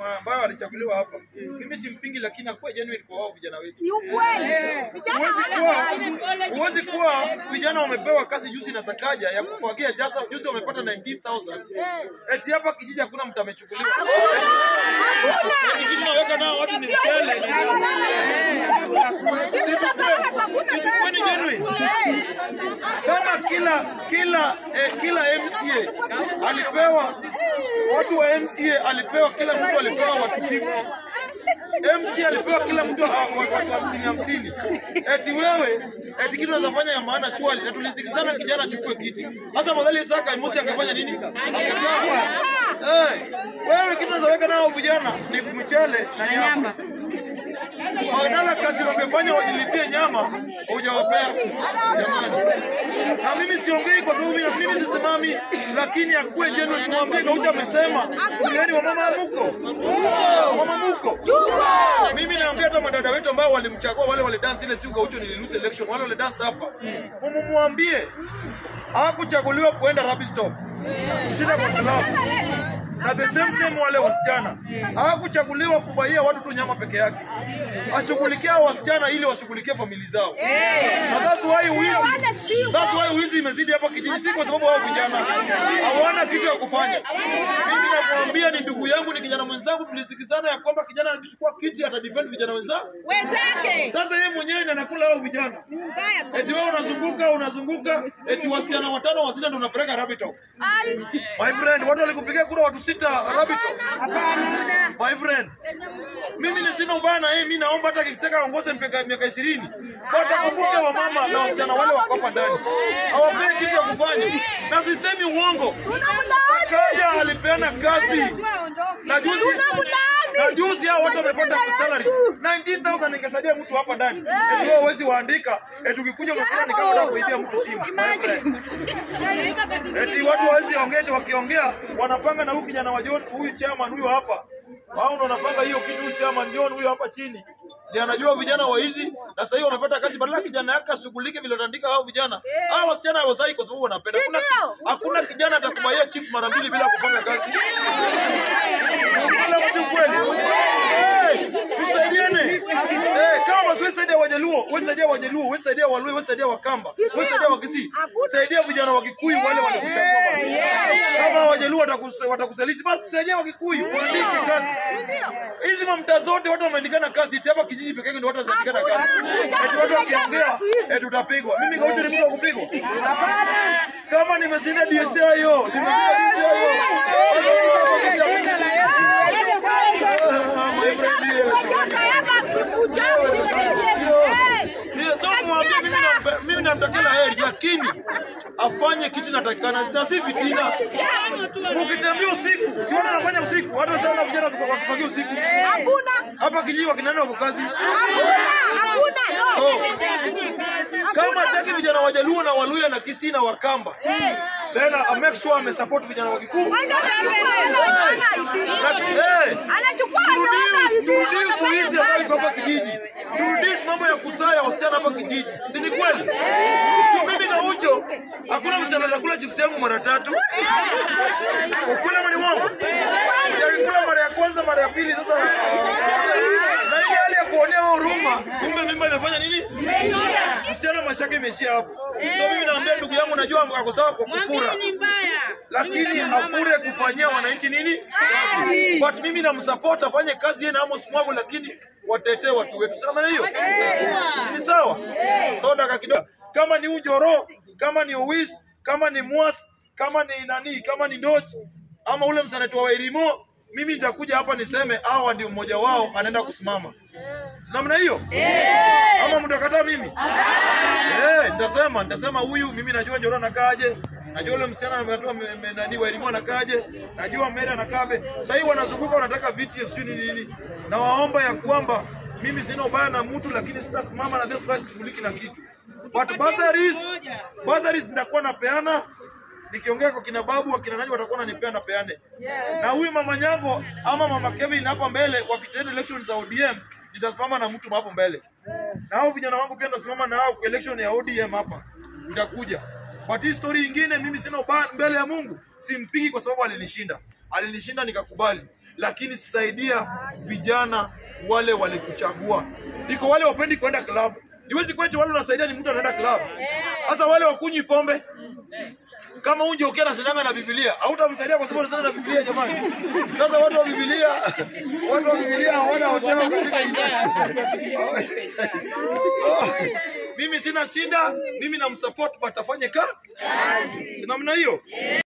ambayo alichaguliwa hapa. Mimi simpingi, lakini akuwe genuine kwa wao vijana wetu. Ni ukweli. Vijana Huwezi hawana kuwa, kazi. huwezi kuwa vijana wamepewa kazi juzi na Sakaja ya kufagia jasa, juzi wamepata 19,000 eti hapa kijiji hakuna mtu amechukuliwa. Eti kitu naweka nao watu ni mchele na Sisi tunapeleka tunakuta Kwani genuine? Eh. kama kila kila eh, kila MCA alipewa watu wa MCA alipewa kila mtu alipewa watu 50 MC alipewa kila mtu wa- wa- watu hamsini hamsini. Eti wewe eti kitu unaweza fanya ya maana shwali, na tulisikizana kijana achukue kiti. Sasa madhali saka Mosi angefanya nini? Angechapa. Eh, wewe kitu unaweza weka nao vijana ni mchele na nyama. Badala kazi wangefanya wajilipie nyama, hujawapea jamani. Na mimi siongei kwa sababu mimi mimi sisimami, lakini akuwe jenu niwaambie Gaucho amesema, yani wamama muko. Wamama muko. Mimi naambia hata madada wetu ambao walimchagua wale wale dance ile siku Gaucho nililose election, wale wale dance hapa. Mumwambie hakuchaguliwa kuenda rubbish stop. Kushinda kwa club. Na the same same wale wasichana hawakuchaguliwa kubaia watu tu nyama peke yake, ashughulikia wasichana ili washughulikie famili zao. Na that's why wizi, that's why wizi imezidi hapa kijiji, si kwa sababu hao vijana hawana kitu ya kufanya. Mimi nakwambia, ni ndugu yangu, ni kijana mwenzangu, tulisikizana ya kwamba kijana akichukua kiti ata defend vijana wenzao. Wenzake. Sasa yeye mwenyewe ndiye anakula hao vijana. Mbaya sana. Eti wewe unazunguka unazunguka, eti wasichana watano wa sita ndio unapeleka rabbit hole. Ai. My friend, watu walikupigia kura watu sita rabbit hole. My friend, mimi ni sina ubaya na yeye, mimi naomba hata akitaka aongoze mpaka miaka 20. Watakumbuke wamama na wasichana wale wako hapa ndani. Hawapei kitu ya kufanya. Na sisemi uongo. Kaja alipeana kazi. Na juzi na juzi hao watu wamepata salary 19000 ingesaidia mtu hapa ndani. Eti wewe huwezi waandika, eti ukikuja umekula ni kama unataka kuibia mtu simu. My friend. Eti watu hawezi ongea, eti wakiongea wanapanga na huyu kijana wa John, huyu chairman huyu hapa. Wao ndo wanapanga hiyo kitu, huyu chairman John huyu hapa chini. Ndiye anajua vijana wa hizi na sasa hivi wamepata kazi badala kijana yake ashughulike vile wataandika hao vijana. Hao wasichana hawazai kwa sababu wanapenda. Hakuna hakuna kijana atakubaia chief mara mbili bila kupanga kazi. Wala mtu kweli. Eh, tusaidiane. Eh, kama basi saidia Wajaluo, wewe saidia Wajaluo, wewe saidia Waluo, wewe saidia Wakamba, wewe saidia Wakisii. Saidia vijana wa Kikuyu wale walikuchagua basi. Kama Wajaluo watakus- watakusaliti basi saidia Wakikuyu, waandike kazi. Hizi mamta zote watu wameandikana kazi, eti hapa kijiji pekee ndio watu wanaandikana kazi. Eti watu wakiongea, eti utapigwa. Mimi Gaucho ni mtu wa kupigwa. Kama nimeshinda DSI hiyo, nimeshinda DSI hiyo. Ndiyo, so mwambie mimi nampe- mimi namtakia la heri, lakini afanye kitu natakikana na si vitina. Ukitembea usiku, siona anafanya usiku, watu sana vijana wakifa- wakifagia usiku. Hapa kijiji wakina nani wako kazi? So, kama hataki vijana wa Jaluo na Waluya na Kisii na Wakamba, then I make sure ame support vijana wa Kikuyu. Turudii ufuizi ambayo iko hapa kijiji, turudii mambo ya kuzaa ya wasichana hapa kijiji, si ni kweli? Tu mimi Gaucho, hakuna msichana atakula chips yangu mara tatu. Ukula mani wangu yakikula mara ya kwanza, mara ya pili, sasa na ile hali ya kuonea wewe huruma, kumbe mimba imefanya nini? Msichana mashaka imeishia hapo. So mimi naambia ndugu yangu, najua ako sawa kwa kufura lakini afure kufanyia wananchi nini kazi. But mimi namsupport afanye kazi yeye na Amos Mwago, lakini watetee watu wetu. Sasa hiyo ni sawa. So dakika kidogo, kama ni Ujoro, kama ni Uwis, kama ni Mwas, kama ni nani, kama ni Ndochi ama ule msaneti wa Wairimo, mimi nitakuja hapa niseme hawa ndio mmoja wao anaenda kusimama. Si namna hiyo? Ama mtakataa mimi? Eh, nitasema nitasema huyu mimi najua Njoro anakaaje. Najua yule msichana ametoa me- me- nani wa elimu anakaaje. Najua Mary anakaaje. Sasa hivi wanazunguka wanataka viti ya sijui ni nini. Na waomba ya kwamba mimi sina ubaya na mtu lakini sitasimama na this basi shughuliki na kitu. But bursaries, bursaries nitakuwa napeana nikiongea kwa kina babu wakina nani watakuwa wananipea na peane. Na huyu mama Nyango ama mama Kevin hapo mbele wakitenda election za ODM nitasimama na mtu hapo mbele. Na hao vijana wangu pia nitasimama na hao kwa election ya ODM hapa. Nitakuja. But hii story ingine mimi sina ubaya mbele ya Mungu. Simpigi kwa sababu alinishinda. Alinishinda nikakubali. lakini saidia vijana wale walikuchagua. Iko wale wapendi kwenda club, iwezi kwetu wale unasaidia ni mtu anaenda club. Sasa wale wakunywi pombe kama unje ukiwa nasidanga na Biblia hautamsaidia kwa sababu unasema na Biblia jamani. Sasa watu wa Biblia, watu wa Biblia hawana hoteli katika injili. So, mimi sina shida, mimi namsupport but afanye ka, si namna hiyo.